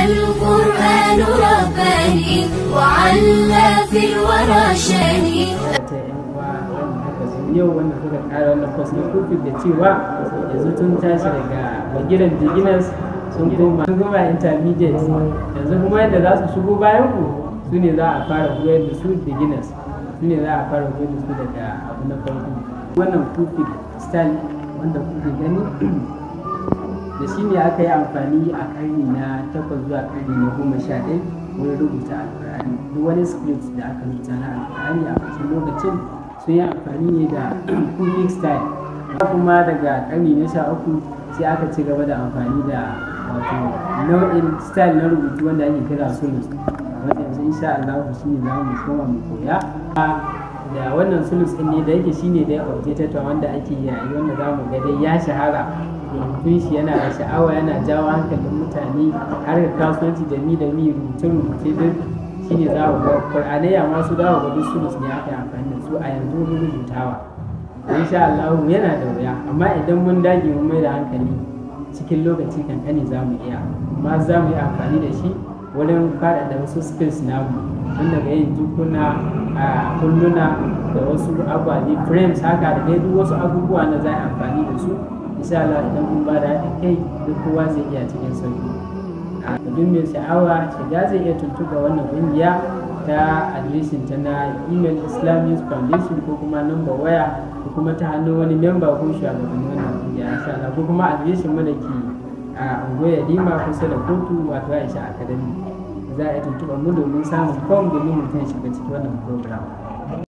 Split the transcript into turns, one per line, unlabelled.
القرآن رباني وعلى في الورى شاني
ta yan uwa wanda haka sun yau wanda suka kara wannan kwas na kufin da cewa yanzu tun tashi daga magiran beginners sun koma sun koma intermediate yanzu kuma yadda za su shigo bayan ku su ne za a fara koyar da su beginners su ne za a fara koyar da su daga abu na farko wannan kufin style wanda kuke gani da shi ne aka yi amfani a karni na takwas zuwa karni na goma sha ɗaya wurin rubuta alkur'ani duk wani script da aka rubuta na alkur'ani a cikin lokacin sun yi amfani ne da kufic style kuma daga karni na sha uku sai aka ci gaba da amfani da wato nau'in style na rubutu wanda ake kira sulus wanda yanzu insha Allah shi ne za mu koma mu koya da wannan sulus ɗin ne da yake shine dai objective wanda ake yayi wanda za mu ga dai ya shahara rubutun shi yana da sha'awa yana jawo hankalin mutane har da kasuwanci da mi da mi rubuce rubuce duk shine za mu ga qur'anai amma su za mu ga duk sulus ne aka yi amfani da su a yanzu wurin rubutawa insha Allah yana da wuya amma idan mun dage mun mai da hankali cikin lokaci kankani za mu iya amma za mu yi amfani da shi wurin faɗaɗa wasu skills namu tun daga yin jukuna a kulluna da wasu ababe frames haka da dai duk wasu abubuwa na za a amfani da su insha Allah idan mun ba da haɗin kai duk kowa zai iya cikin sauki a duk mai sha'awa shiga zai iya tuntuɓa wannan ƙungiya ta adireshin ta na email islamic foundation ko kuma number waya ko kuma ta hannun wani memba ko shugabannin wannan ƙungiya insha Allah ko kuma adireshin mu da ke a ungoya dima kusa da kotu wato aisha academy za a yi tuntuɓar mu domin samun fom domin mutum ya shiga cikin wannan program